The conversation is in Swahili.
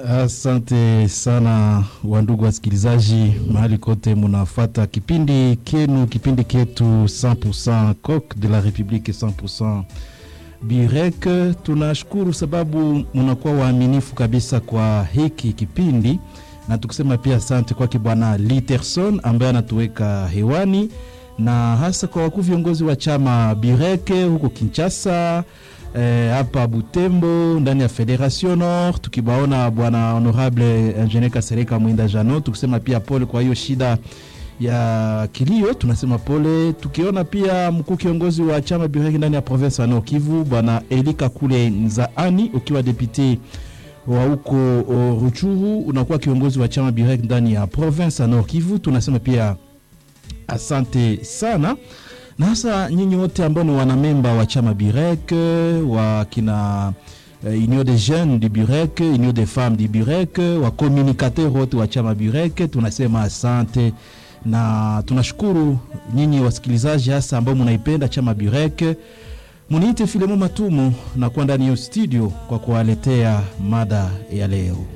Asante sana wandugu wasikilizaji, mahali kote munafata kipindi kenu, kipindi ketu 100% Coq de la Republique 100% Birek. Tunashukuru sababu munakuwa waaminifu kabisa kwa hiki kipindi, na tukisema pia asante kwake Bwana Literson ambaye anatuweka hewani, na hasa kwa wakuu viongozi wa chama Bireke huko Kinshasa hapa eh, Butembo ndani ya Federation Nord, tukibaona bwana honorable ingenier Kasereka Mwinda Jano, tukisema pia pole kwa hiyo shida ya kilio, tunasema pole. Tukiona pia mkuu kiongozi wa chama Bireki ndani ya province ya Nord Kivu bwana Elika Kule Nzaani, ukiwa depute wa huko Ruchuru, unakuwa kiongozi wa chama Bireki ndani ya province ya Nord Kivu, tunasema pia asante sana na hasa nyinyi wote ambao ni wanamemba wa chama Birek wa kina uh, Union des jeunes du Birek, Union des femmes du Birek, wa communicateur wote wa chama Birek, tunasema asante na tunashukuru nyinyi wasikilizaji hasa ambao mnaipenda chama Birek. Muniite Filemo Matumu na kuwa ndani ya studio kwa kuwaletea mada ya leo.